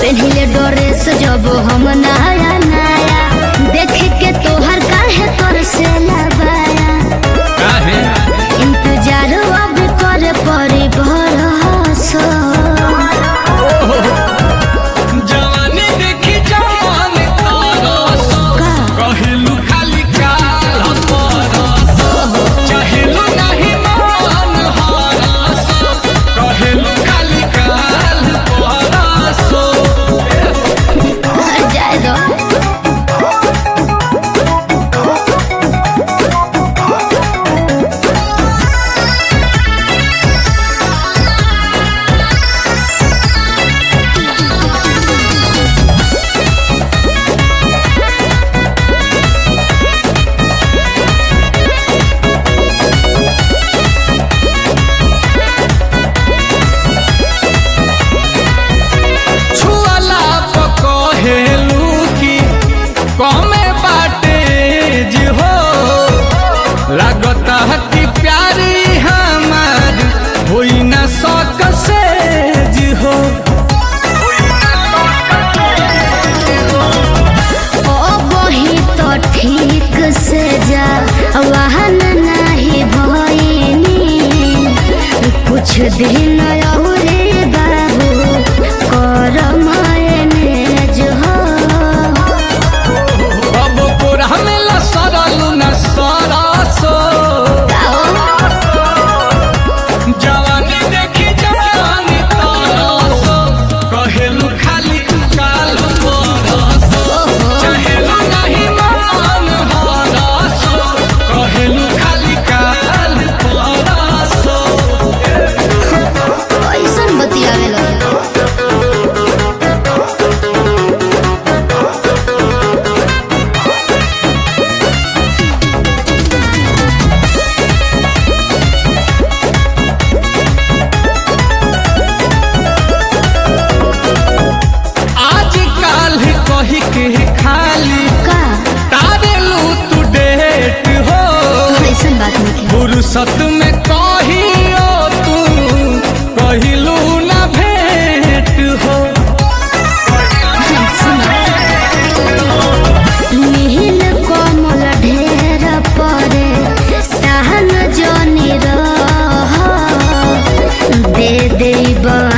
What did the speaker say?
पहले ड्रेस जब हम नया नया देख के तोहर काहे तोर से लगाया काहे इंतजार अब कर पड़ी भरोसा जवानी देखी जवान तरस का? कहिलू खाली काल परस चाहेलू नहीं मन हरस कहिलू खाली काल परस हर जाए दो छुअला पकहेलू की कमे बाटे जी हो लागता है कि प्यारी हमार होई ना सक से जी हो ओ बही तो ठीक से जा वाहन नहीं भइनी कुछ दिन और बाबू कर मैनेज हो अब कोरा में सरलू न सरसो जवानी देखी जवानी तरसो कहेलू खाली काल परसो चाहेलू नहीं मन हरसो कहेलू खाली काल परसो कैसन बतियावे लगे आज काल कही के खाली का तारेलू तू डेट हो कैसन बात नहीं फुर्सत में कहियो तू कहिलू ना भेंट हो नील कोमल ढेर परे सहन जनी रह दे देब